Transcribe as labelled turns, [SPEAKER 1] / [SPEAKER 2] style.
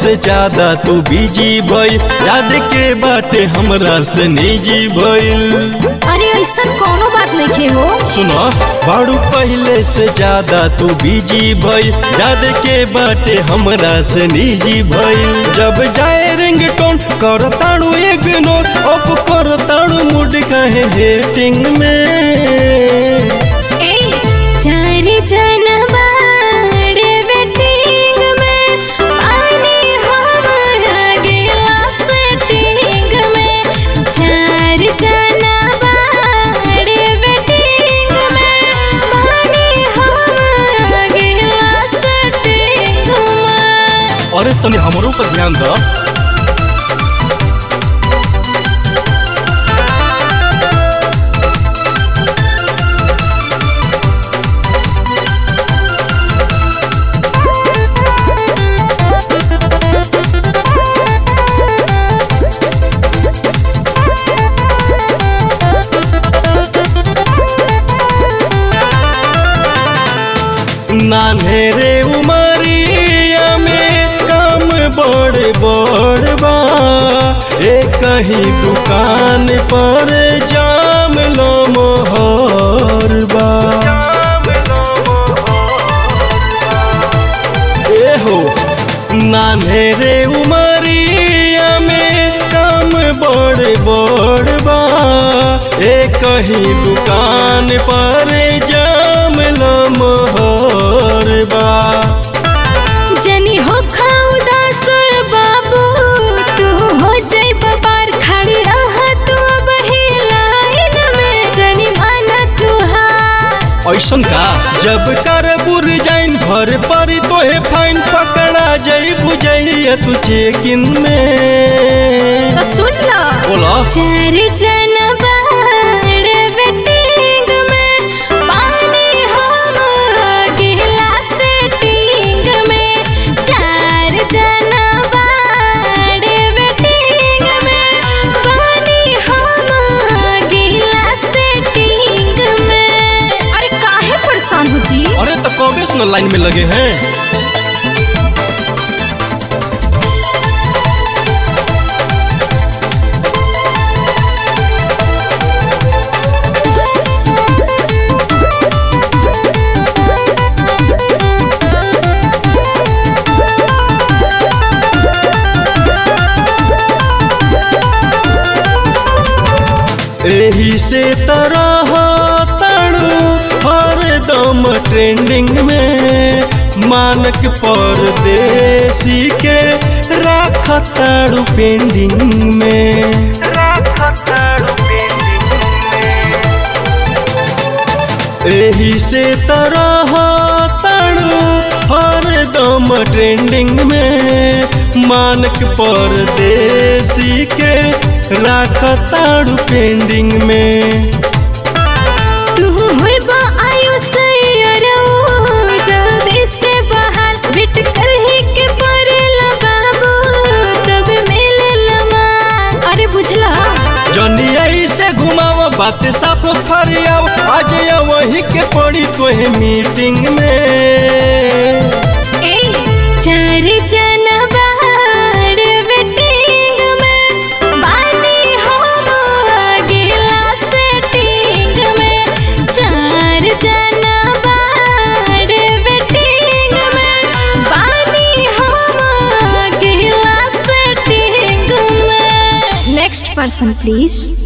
[SPEAKER 1] से ज्यादा तू बिजी भइल याद के बाटे हमरा से निजी भइल
[SPEAKER 2] अरे ऐसा कोनो बात नहीं हो
[SPEAKER 1] सुनो बाड़ू पहले से ज्यादा तू बिजी भइल याद के बाटे हमरा से निजी भइल जब जाए रिंगटोन कर ताड़ू इग्नोर अब कर ताड़ू मूड कहे हेटिंग में
[SPEAKER 2] ए चार जना बाड़े वेटिंग में पानी हमरा गेला सेटिंग में चार जना बाड़े वेटिंग में पानी हमरा गेला सेटिंग में
[SPEAKER 1] अरे तनी हमरो पर ध्यान दो नान्हेरे उमरिया में काम बड़ बड़ बा एक कहीं दुकान पर जाम लो मोहर बा ए हो नान्हेरे उमरिया में काम बड़ बड़ बा एक कहीं दुकान पर जाम लो मोहर बा
[SPEAKER 2] जनी हो खाऊ दास बाबू तू हो जाई बार खड़ी रह तू बही लाइन में जनी माना तू हार
[SPEAKER 1] ऐसन का जब कर बुर जाइन भर पर तोहे फाइन पकड़ा जाई बुझैया तू चेकिन में
[SPEAKER 2] तो सुन लो
[SPEAKER 1] बोला
[SPEAKER 2] चार जन बाड़े वेटिंग में पानी हम गिला सेटिंग में चार जन बाड़े वेटिंग में पानी हम गिला सेटिंग में अरे काहे परेशान हो जी
[SPEAKER 1] अरे तो कबे से न लाइन में लगे हैं एही से तरह तड़ू हर दम ट्रेंडिंग में मानक परदेसी के राख ताड़ू पेंडिंग में एही से तरह तड़ू हर दम ट्रेंडिंग में मानक परदेसी के राख ताड़ू पेंडिंग में
[SPEAKER 2] तू होई बा आयुष यारो जल्दी से बाहर बिट कर ही के परेला बाबू तब मिले लमा अरे बुझला
[SPEAKER 1] जनी ऐसे घुमाव बात साफ फरियाव आज या वही के पड़ी तोहे मीटिंग में
[SPEAKER 2] ए चार जना बाड़ वेटिंग में बानी हम गिला सेटिंग में चार जना बाड़ वेटिंग में बानी हम गिला सेटिंग में नेक्स्ट पर्सन प्लीज